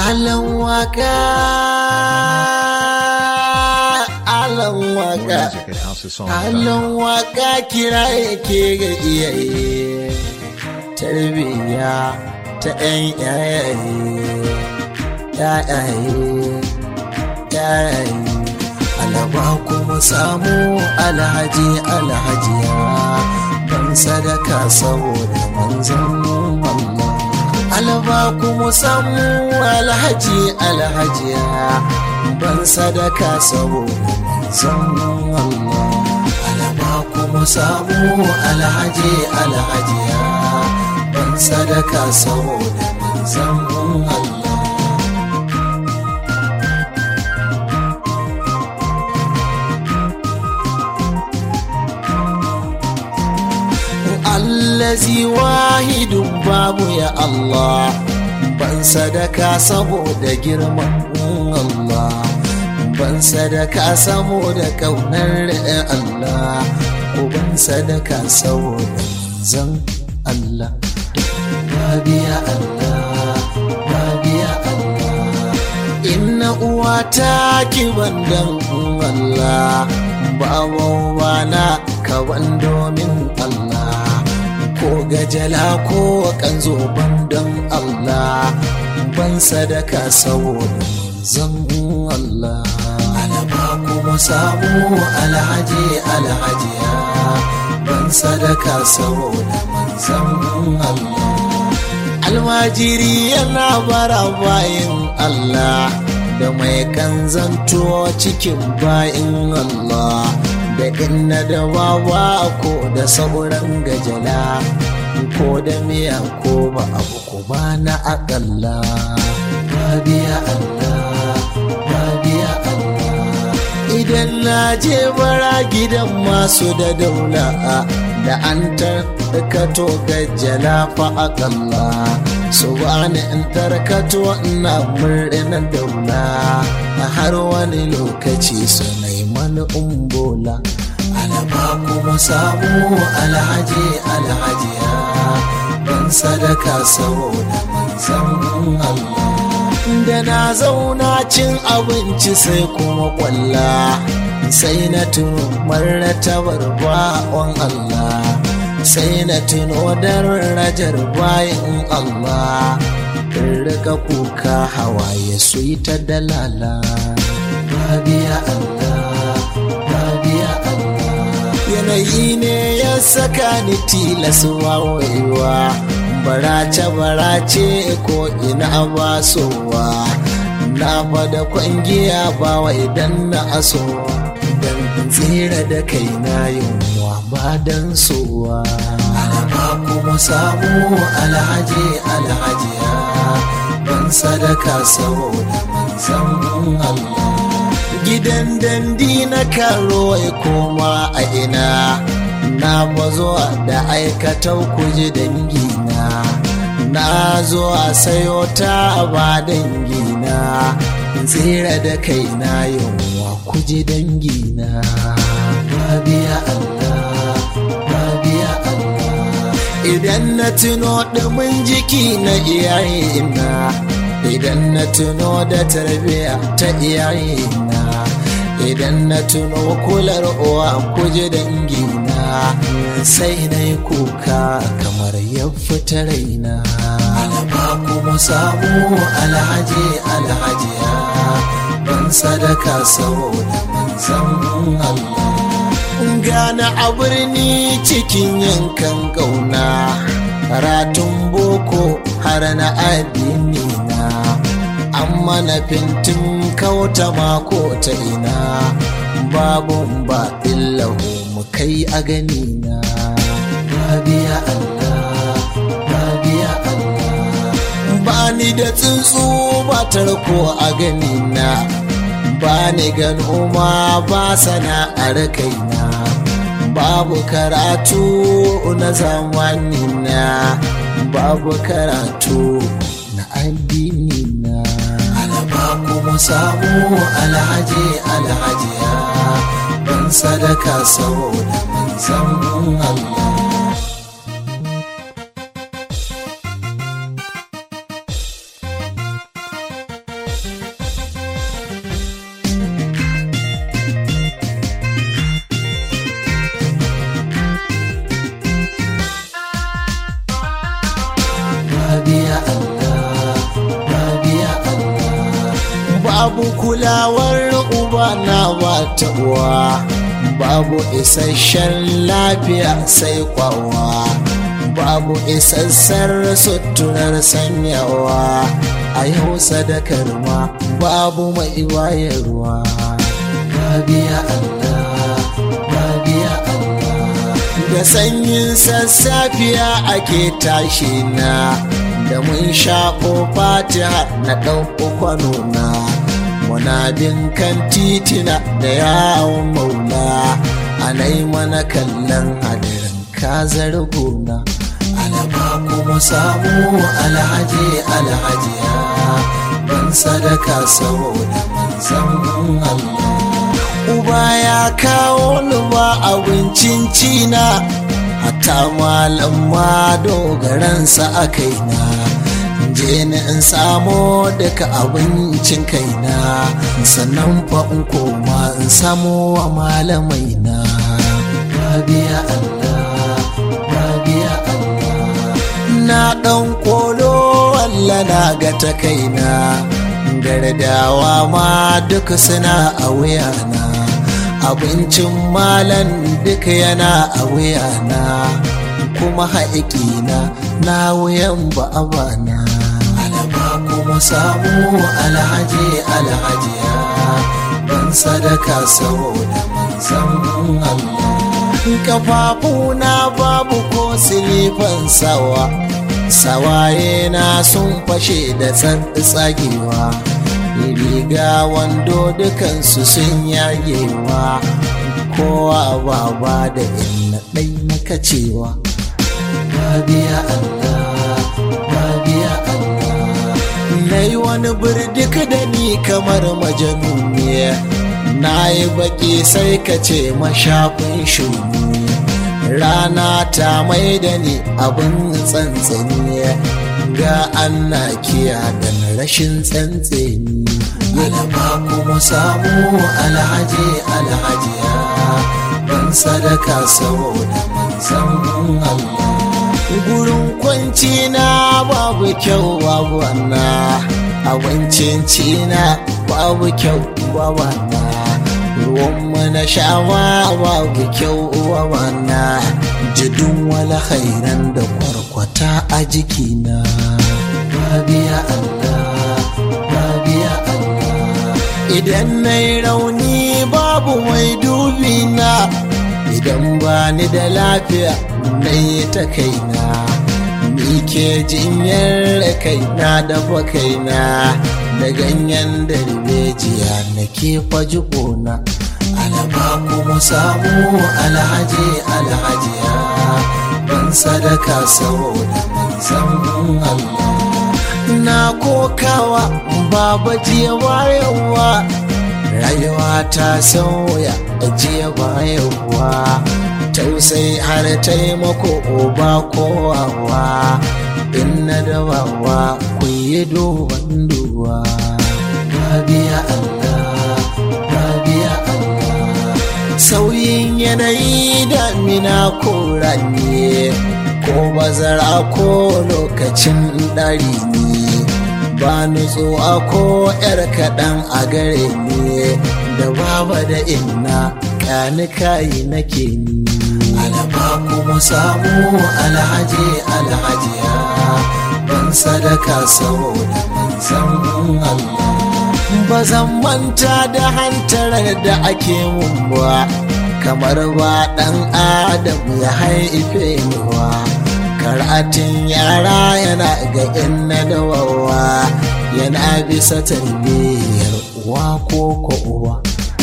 alan waka alan waka More music at houseofsong.com. alan waka kira yake ga iyaye tarbiyya ta 'yan yayaye yayaye yayaye alaba kuma samu alhaji alhajiya ban sadaka saboda manzon Allah alaba kuma samu alhaji alhajiya ban sadaka saboda manzon Allah alaba kuma samu alhaji alhajiya ban sadaka saboda manzon Allah allazi wahidun babu ya Allah ban sadaka saboda girman Allah ban sadaka saboda kaunar Allah ko ban sadaka saboda zan Allah babiya Allah babiya Allah inna uwata ki bandan Allah babu bana ka ban domin Allah ko gajala ko kanzo bandan Allah ban sadaka saboda zan Allah alaba kuma samu alhaji alhajiya ban sadaka saboda manzan Allah almajiri yana bara bayin Allah da mai kan zanto cikin bayin Allah da inna da wawa ko da sauran gajala ko da miya ko ba abu ko ba na akalla babiya Allah babiya Allah idan na je bara gidan masu da daula da an tarkato gajala fa akalla su bani in tarkato ina murnar daula a har wani lokaci su mani umbola alaba kuma samu alhaji alhajiya ban sadaka saboda manzan Allah da na zauna cin abinci sai kuma kwalla sai na tuno martabar ba'on Allah sai na tuno darajar bayan Allah in rika kuka hawaye su yi ta dalala babiya Allah babiya Allah yanayi ne ya saka ni tilas wawewa barace barace ko ina basowa na fada kwangiya ba wai dan na aso dan tsira da kai na yunwa ba dan sowa alaba kuma samu alhaji alhajiya ban sadaka saboda manzan Allah gidan dandi na karo ya koma a ina na bazo da aikatau kuji dangina na zo a sayo ta ba dangina tsira da kaina yunwa kuji dangina babiya Allah babiya Allah idan na tuno ɗumin jiki na iyayena idan na tuno da tarbiya ta iyayena idan na tuno kular uwa kuje dangina sai na yi kuka kamar ya fita raina alaba kuma samu alhaji alhajiya ban sadaka saboda manzan Allah gana a birni cikin yankan ƙauna karatun boko har na addini na amma na fintin kauta mako ta ina babu ba illahu mu kai a gani na babiya Allah babiya Allah ba ni da tsuntsu ba tarko a gani na ba ni gano ma ba sana'ar kaina babu karatu na zamani na babu karatu na addini na alaba kuma samu alhaji alhajiya ban sadaka saboda manzan Allah babu kulawar uba na ba ta uwa babu isasshen lafiya sai kwawa babu isassar suturar sanyawa a yau sadakar ma babu mai wayarwa babiya Allah babiya Allah da sanyin sassafiya ake tashi na da mun shaƙo fatiha na ɗauko kwano na muna bin kan titina da yawon maula anai mana kallon hadirin kazar gona alaba kuma samu alhaji alhajiya ban sadaka saboda manzan Allah uba ya kawo ni ba abincin cina hatta malam ma dogaransa a kaina je ni in samo daga abincin kaina sannan fa in koma in samo wa malamai na babiya Allah babiya Allah na dan kolo walla na ga ta kaina gardawa ma duk suna a wuyana abincin malan duka yana a wuyana kuma haƙiƙina na wuyan ba'abana alaba kuma samu alhaji alhajiya ban sadaka saboda manzan Allah kafafuna babu ko silifan sawa sawaye na sun fashe da tsagewa riga wando dukansu sun yagewa kowa baba da inna ɗai na kacewa babiya Allah babiya Allah na yi wani birdik da ni kamar majanuniya na yi baki sai ka ce mashafin shuni rana ta mai da ni abin tsantsani ga anna kiya da rashin tsantseni alaba kuma samu alhaji alhajiya ban sadaka saboda manzan Allah gurin kwanci na babu kyau babu wanna abincin cina babu kyau babu wanna ruwanmu na shawa babu kyau babu jidun wala khairan da kwarkwata a jikina babiya Allah babiya Allah idan na yi rauni babu mai dubi na idan ba ni da lafiya na yi ta kaina ni ke jinyar kaina da kaina da ganyen darbejiya na ke faji ƙona alaba kuma samu alhaji alhajiya ban sadaka saboda manzan Allah na kokawa baba jiya bayanwa rayuwa ta sauya jiya bayanwa tausai har taimako ba kowawa in na dawawa ku yi duban duwa babiya Allah babiya Allah sauyin yanayi damina ko rani ko bazara ko lokacin ɗari ne ba nutsuwa ko yar kaɗan a gare ne da baba da inna ƙani kayi nake ni alaba kuma samu alhaji alhajiya ban sadaka saboda manzan Allah ba zan manta da hantarar da ake mun ba kamar ba ɗan adam ya haife ni wa karatun yara yana ga inna da wawa yana bisa tarbiyyar uwa ko ko uwa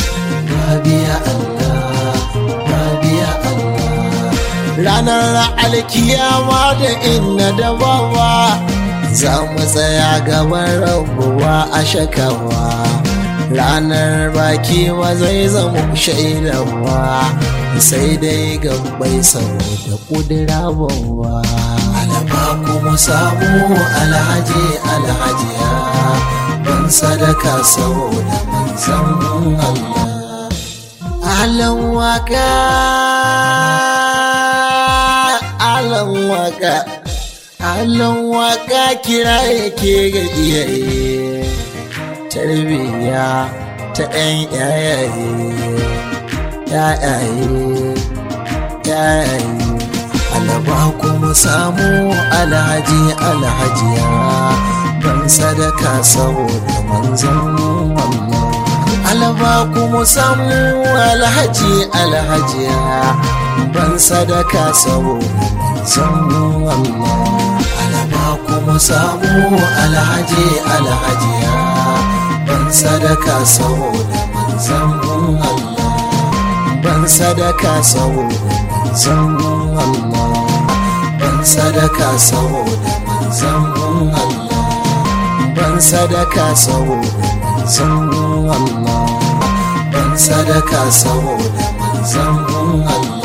babiya Allah babiya Allah ranar alkiyama da inna da wawa za mu tsaya gaban rabuwa a shakawa ranar baki ma zai zama shaidawa sai dai gabbai saboda kudura bawa alaba kuma samu alhaji alhajiya ban sadaka saboda manzan Allah alan waka alan waka alan waka kira yake ga iyaye tarbiyya ta 'yan yayaye yayaye yayaye alaba kuma samu alhaji alhajiya ban sadaka saboda manzon Allah alaba kuma samu alhaji alhajiya ban sadaka saboda manzon Allah alaba kuma samu alhaji alhajiya ban sadaka saboda manzon Allah ban sadaka saboda manzon Allah ban sadaka saboda manzon Allah ban sadaka saboda manzon Allah ban sadaka saboda manzon Allah